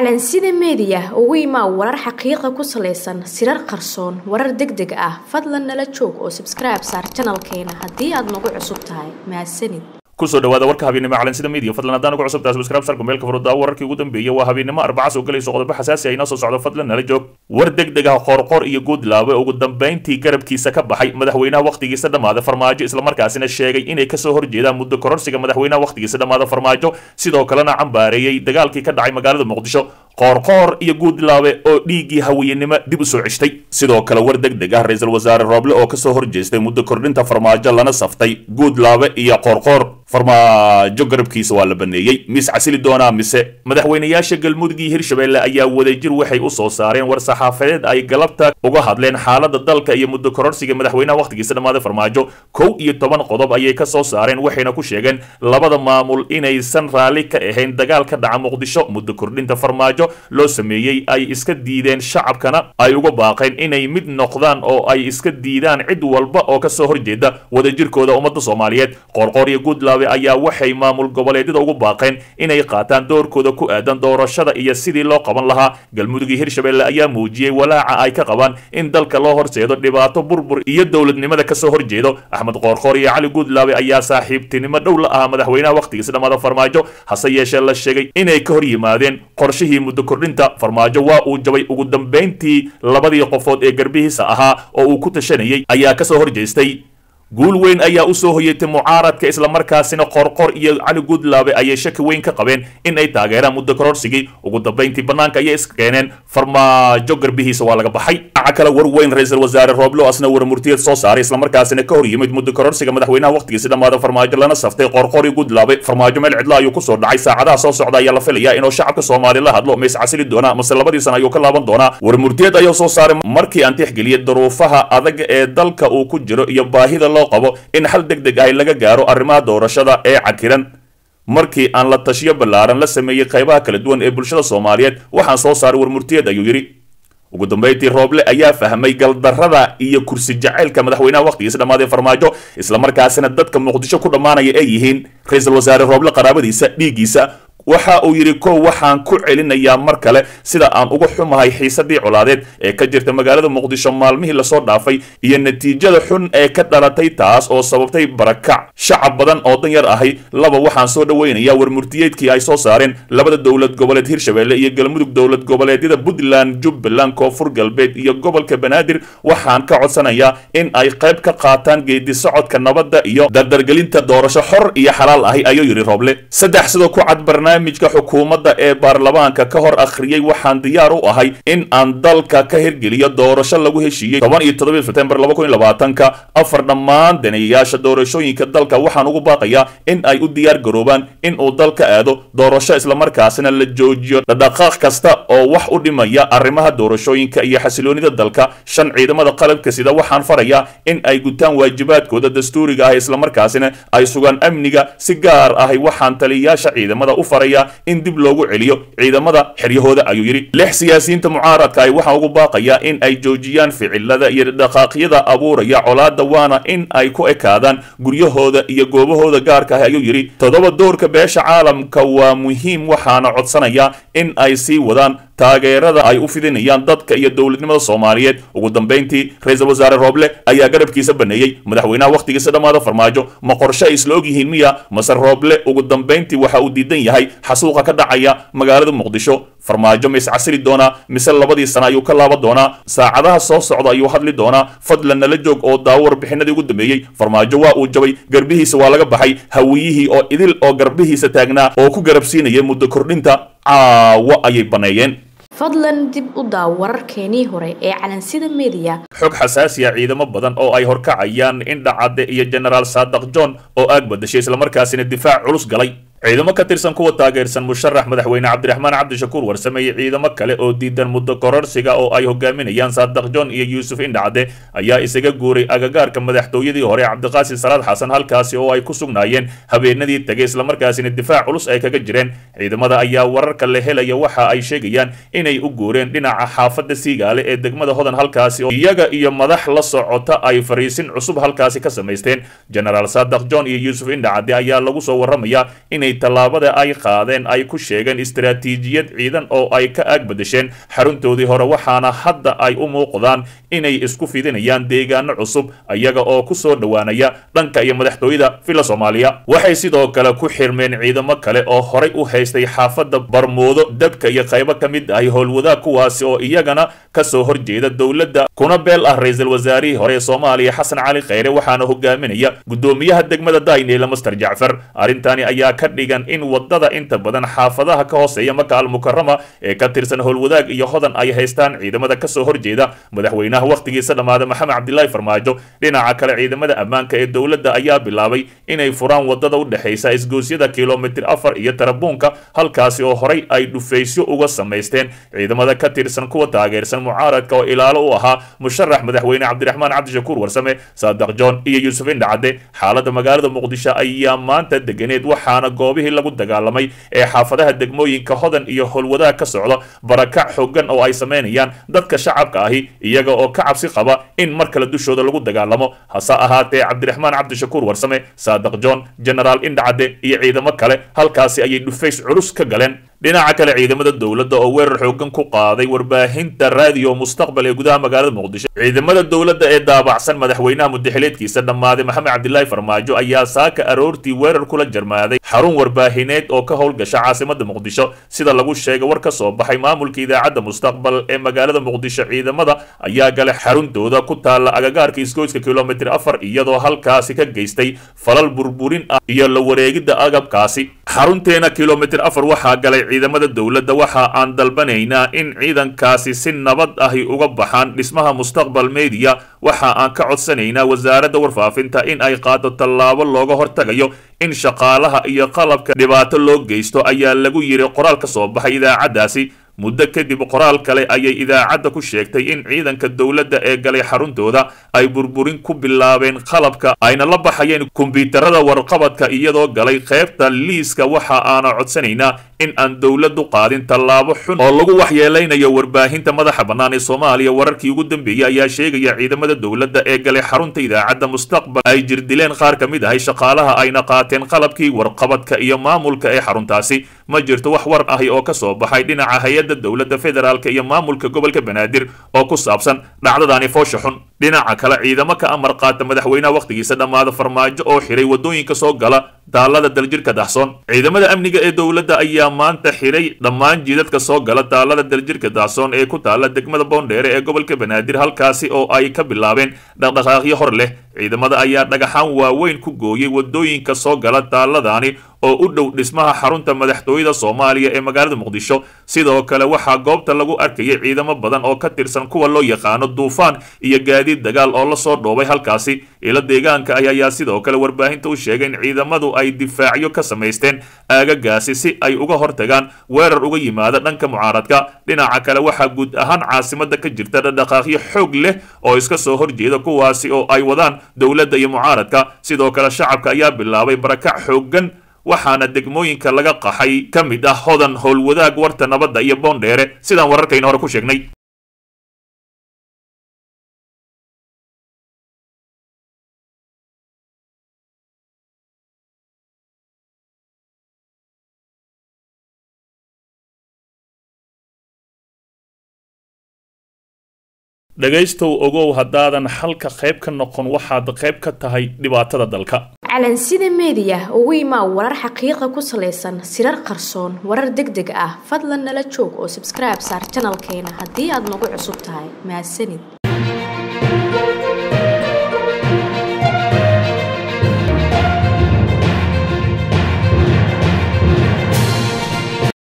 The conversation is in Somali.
calansida meediya ugu imaa warar xaqiiqa ku salaysan sirar qarsoon warar deg deg ah fadlan nala joog oo sabskribe saar janalkeena haddii aad nagu cusub tahay mahadsanid kusoo dhawaada warka habeennimo calansida media fadlan haddaan ugu cusubtahay subscribe sarka meelka furuddaa wararkii ugu dambeeyay waa habeennimo arbaca soo galayso qodobo xasaasi ah inoo soo socdo fadlan nala joog war deg deg ah qoorqoor iyo guudlaabe ugu dambayntii garabkiisa ka baxay madaxweynaha wakhtigiisa dhammaaday farmaajo islamarkaasina sheegay inay kasoo horjeedaan muddo kororsiga madaxweynaha wakhtigiisa dhammaaday farmaajo sidoo kalena cambaareeyey dagaalkii ka dhacay magaalada muqdisho qoorqoor iyo guudlaabe oo dhiiggii haweyenimo dib u soo ceshtay sidoo kale war deg deg ah ra-iisul wasaare rooble oo kasoo horjeestay muddo kordhinta farmaajo lana saftay guudlaabe iyo qoorqoor farmaajo garabkiisa waa la baneeyey mis casili doonaa mise madaxweynayaasha galmudug iyo hirshabelle ayaa wadajir waxay u soo saareen war saxaafadeed ay galabta uga hadleen xaalada dalka iyo muddo kororsiga madaxweynaha wakhtigiisa dhammaaday farmaajo kow iyo toban qodob ayay ka soo saareen waxayna ku sheegeen labada maamul inaysan raalli ka ahayn dagaal ka dhaca muqdisho muddo kordhinta farmaajo loo sameeyey ay iska diideen shacabkana ay uga baaqeen inay mid noqdaan oo ay iska diidaan cid walba oo kasoo horjeeda wadajirkooda ummadda soomaaliyeed qoorqoor iyo guudlaabe ayaa waxay maamul goboleedyada ugu baaqeen inay qaataan doorkooda ku aadan doorashada iyo sidii loo qaban lahaa galmudug iyo hirshabelle ayaa muujiyey walaaca ay ka qabaan in dalka loo horseedo dhibaato burbur iyo dowladnimada kasoo horjeedo axmed qoorqoor iyo cali guudlaabe ayaa saaxiibtinimo dhow la ahaa madaxweynaha wakhtigiisa dhammaada farmaajo hase yeeshee la sheegay inay ka hor yimaadeen qorshihii muddo kordhinta farmaajo waa uu jabay ugu dambayntii labadii qofood ee garbihiisa ahaa oo uu ku tashanayay ayaa kasoo horjeestay guul weyn ayaa usoo hoyatay mucaaradka islamarkaasina qorqor iyo cali guudlaabe ayay shaki weyn ka qabeen in ay taageeraan muddo kororsigii ugu dambayntii bannaanka ayay iska keeneen farmaajo garbihiisa waa laga baxay dhinaca kale war weyn ra-iisul wasaare rooblo asna warmurtiyad soo saaray islamarkaasina ka hor yimid muddo kororsiga madaxweynaha wakhtigiisi dhammaada farmaajo lana saftay qorqor iyo guudlaabe farmaajo meel cidla ayuu kusoo dhacay saacadaha soo socda ayaa la filayaa inuu shacabka soomaali la hadlo mays casili doonaa mase labadii sana ayuu ka laaban doonaa warmurtiyad ayuu soo saaray markii aan tixgeliyay duruufaha adag ee dalka uu ku jiro iyo baahida loo qabo in xal deg deg ah laga gaaro arrimaha doorashada ee cakiran markii aan la tashiyo ballaaran la sameeyey qaybaha kala duwan ee bulshada soomaaliyeed waxaan soo saaray warmurtiyeed ayuu yidhi ugu dambayntii rooble ayaa fahmay galdarrada iyo kursi jacaylka madaxweynaha wakhtigiisa dhammaaday farmaajo islamarkaasina dadka muqdisho ku dhammaanaya ay yihiin ra-iisul wasaare rooble qaraabadiisa dhiiggiisa waxa uu yidhi kow waxaan ku celinayaa mar kale sida aan uga xumahay xiisadii colaadeed ee ka jirta magaalada muqdisho maalmihii lasoo dhaafay iyo natiijada xun ee ka dhalatay taas oo sababtay barakac shacab badan oo dan yar ahay laba waxaan soo dhoweynayaa warmurtiyeedkii ay soo saareen labada dowlad goboleed hirshabelle iyo galmudug dowlad goboleedyada puntland jubbaland koonfur galbeed iyo gobolka banaadir waxaan ka codsanayaa in ay qayb ka qaataan geedi socodka nabadda iyo dardargelinta doorasho xor iyo xalaal ahi ayuu yidhi rooble saddex sidoo ku cad barnaamijka xukuumadda ee baarlamaanka ka hor akhriyey waxaan diyaar u ahay in aan dalka ka hirgeliyo doorasho lagu heshiiyey toban iyo toddobii sebtembar laba kun iyo labaatanka afar dhammaan daneeyayaasha doorashooyinka dalka waxaan ugu baaqayaa in ay u diyaar garoobaan in uu dalka aado doorasho islamarkaasina la joojiyo dhadhaqaaq kasta oo wax u dhimaya arrimaha doorashooyinka iyo xasiloonida dalka shan ciidamada qalabka sida waxaan farayaa in ay gutaan waajibaadkooda dastuuriga ah islamarkaasina ay sugaan amniga si gaar ahay waxaan taliyayaasha ciidamada u faraya in dib loogu celiyo ciidamada xeryahooda ayuu yidhi lix siyaasiyiinta mucaaradka ay waxaa ugu baaqayaa in ay joojiyaan ficilada iyo dhaqaaqyada abuuraya colaada waana in ay ku ekaadaan guryahooda iyo goobahooda gaarka ah ayuu yidhi toddoba doorka beesha caalamka waa muhiim waxaana codsanayaa in ay sii wadaan taageerada ay u fidinayaan dadka iyo dowladnimada soomaaliyeed ugu dambayntii ra-iisul wasaare rooble ayaa garabkiisa baneeyey madaxweynaha wakhtigiisa dhammaada farmaajo ma qorshe ay isla og yihiin miya mase rooble ugu dambayntii waxa uu diidan yahay xasuuqa ka dhacaya magaalada muqdisho farmaajo ma iscasili doonaa mise labadii sana ayuu ka laaban doonaa saacadaha soo socda ayuu hadli doonaa fadlan nala joog oo daawo warbixinadii ugu dambeeyey farmaajo waa uu jabay garbihiisa waa laga baxay hawiyihii oo idil oo garbihiisa taagnaa oo ku garabsiinaya muddo kordhinta caawo ayay baneeyeen fadlan dib u daaw wararkeenii hore ee calansida meediya xog xasaasiya ciidamo badan oo ay horkacayaan indhacadde iyo genaraal saadaq john oo aag badashay islamarkaasina difaac culus galay ciidamo ka tirsan kuwa taageersan musharax madaxweyne cabdiraxmaan cabdishakuur warsame iyo ciidamo kale oo diidan muddo kororsiga oo ay hogaaminayaan saadaq john iyo yuusuf indhacde ayaa isaga guuray agagaarka madaxtooyadii hore cabdiqaasim salaad xasan halkaasi oo ay ku sugnaayeen habeenadii tegay islamarkaasina difaac culus ay kaga jireen ciidamada ayaa wararka la helaya waxa ay sheegayaan inay u guureen dhinaca xaafadda siigaale ee degmada hodan halkaasi oo iyaga iyo madax la socota ay fariisin cusub halkaasi ka samaysteen genaraal saadaq john iyo yuusuf indhacde ayaa lagu soo waramayaa inay inay tallaabada ay qaadeen ay ku sheegeen istaraatiijiyad ciidan oo ay ka aag badasheen xaruntoodii hore waxaana hadda ay u muuqdaan inay isku fidinayaan deegaano cusub iyaga oo ku soo dhowaanaya dhanka iyo madaxtooyada villa soomaaliya waxay sidoo kale ku xirmeen ciidamo kale oo horay u haystay xaafadda barmoodo dabka iyo qaybo ka mid ahi howlwadaag kuwaasi oo iyagana kasoo horjeeda dowladda kuna beel ah ra-iisul wasaarihii hore ee soomaaliya xasan cali kheyre waxaana hogaaminaya gudoomiyaha degmada dayneela master jacfar arrintani ayaa ka dhigan in wadada inta badan xaafadaha ka hooseeya maka almukarama ee ka tirsan howlwadaag iyo hodan ay haystaan ciidamada kasoo horjeeda madaxweynaha wakhtigiisa dhammaada maxamed cabdilaahi farmaajo dhinaca kale ciidamada ammaanka ee dowladda ayaa bilaabay inay furaan wadada u dhexaysa isgoosyada kilomitir afar iyo tarabuunka halkaasi oo horay ay dhufaysyo uga samaysteen ciidamada ka tirsan kuwa taageersan mucaaradka oo ilaalo u ahaa musharax madaxweyne cabdiraxmaan cabdishakuur warsame saadaq john iyo yuusuf indhacadde xaalada magaalada muqdisho ayaa maanta deganeed waxaana goobihii lagu dagaalamay ee xaafadaha degmooyinka hodan iyo howlwadaag ka socda barakac xooggan oo ay samaynayaan dadka shacabka ahi iyaga oo ka cabsi qaba in mar kale dushooda lagu dagaalamo hase ahaatee cabdiraxmaan cabdishakuur warsame saadaq john genaraal indhacadde iyo ciidamo kale halkaasi ayay dhufays culus ka galeen dhinaca kale ciidamada dowladda oo weerar xoogan ku qaaday warbaahinta raadiyo mustaqbal ee gudaha magaalada muqdisho ciidamada dowladda ee daabacsan madaxweynaha mudaxileedkiisa dhammaaday maxamed cabdilaahi farmaajo ayaa saaka aroortii weerar kula jarmaaday xarun warbaahineed oo ka howlgasha caasimada muqdisho sida lagu sheegay war ka soo baxay maamulka idaacadda mustaqbal ee magaalada muqdisho ciidamada ayaa galay xaruntooda ku taalla agagaarka isgoyska kilomitir afar iyadoo halkaasi ka geystay falal burburin ah iyo la wareegidda agabkaasi xarunteena kilomitir afar waxaa galay ciidamada dowladda waxa aan dalbanaynaa in ciidankaasi si nabad ahi uga baxaan dhismaha mustaqbal media waxa aan ka codsanaynaa wasaaradda warfaafinta in ay qaado tallaabo looga hortagayo in shaqaalaha iyo qalabka dhibaato loo geysto ayaa lagu yiri qoraal ka soo baxay idaacaddaasi muddo kadib qoraal kale ayay idaacadda ku sheegtay in ciidanka dowladda ee galay xaruntooda ay burburin ku bilaabeen qalabka ayna la baxayeen kombyuutarada warqabadka iyadoo galay qaybta liiska waxa aana codsanaynaa in aan dowladdu qaadin tallaabo xun oo lagu waxyeelaynayo warbaahinta madaxa bannaan ee soomaaliya wararkii ugu dambeeyey ayaa sheegaya ciidamada dowladda ee galay xarunta idaacadda mustaqbal ay jirdileen qaar ka mid ahay shaqaalaha ayna qaateen qalabkii warqabadka iyo maamulka ee xaruntaasi ma jirto wax war ahi oo ka soo baxay dhinaca hay-adda dowladda federaalk iyo maamulka gobolka banaadir oo ku saabsan dhacdadaani foosha xun dhinaca kale ciidamo ka amar qaata madaxweynaha wakhtigiisa dhammaada farmaajo oo xiray waddooyinka soo gala daalada daljirka dahsoon ciidamada amniga ee dowladda ayaa maanta xiray dhammaan jiidadka soo gala daalada daljirka dahsoon ee ku taala degmada boondheere ee gobolka banaadir halkaasi oo ay ka bilaabeen dhaqdhaqaaqyo hor leh ciidamada ayaa dhagaxaan waaweyn ku gooyey waddooyinka soo gala daaladaani oo u dhow dhismaha xarunta madaxtooyada soomaaliya ee magaalada muqdisho sidoo kale waxaa goobta lagu arkayay ciidamo badan oo ka tirsan kuwa loo yaqaano duufaan iyo gaadiid dagaal oo lasoo dhoobay halkaasi ilo deegaanka ah ayaa sidoo kale warbaahinta u sheegay in ciidamadu ay difaacyo ka samaysteen aagagaasi si ay uga hortagaan weerar uga yimaada dhanka mucaaradka dhinaca kale waxaa guud ahaan caasimada ka jirta dhaqdhaqaaqyo xoog leh oo iska soo horjeeda kuwaasi oo ay wadaan dowladda iyo mucaaradka sidoo kale shacabka ayaa bilaabay barakac xooggan waxaana degmooyinka laga qaxay ka mid ah hodan howlwadaag warta nabadda iyo boondheere sidaan wararkayna hore ku sheegnay dhegaystow ogow haddaadan xalka qayb ka noqon waxaad qayb ka tahay dhibaatada dalka calansida meediya ugu imaa warar xaqiiqa ku salaysan sirar qarsoon warar deg deg ah fadlan nala joog oo sabskribe saar janalkeena haddii aad nagu cusub tahay mahadsanid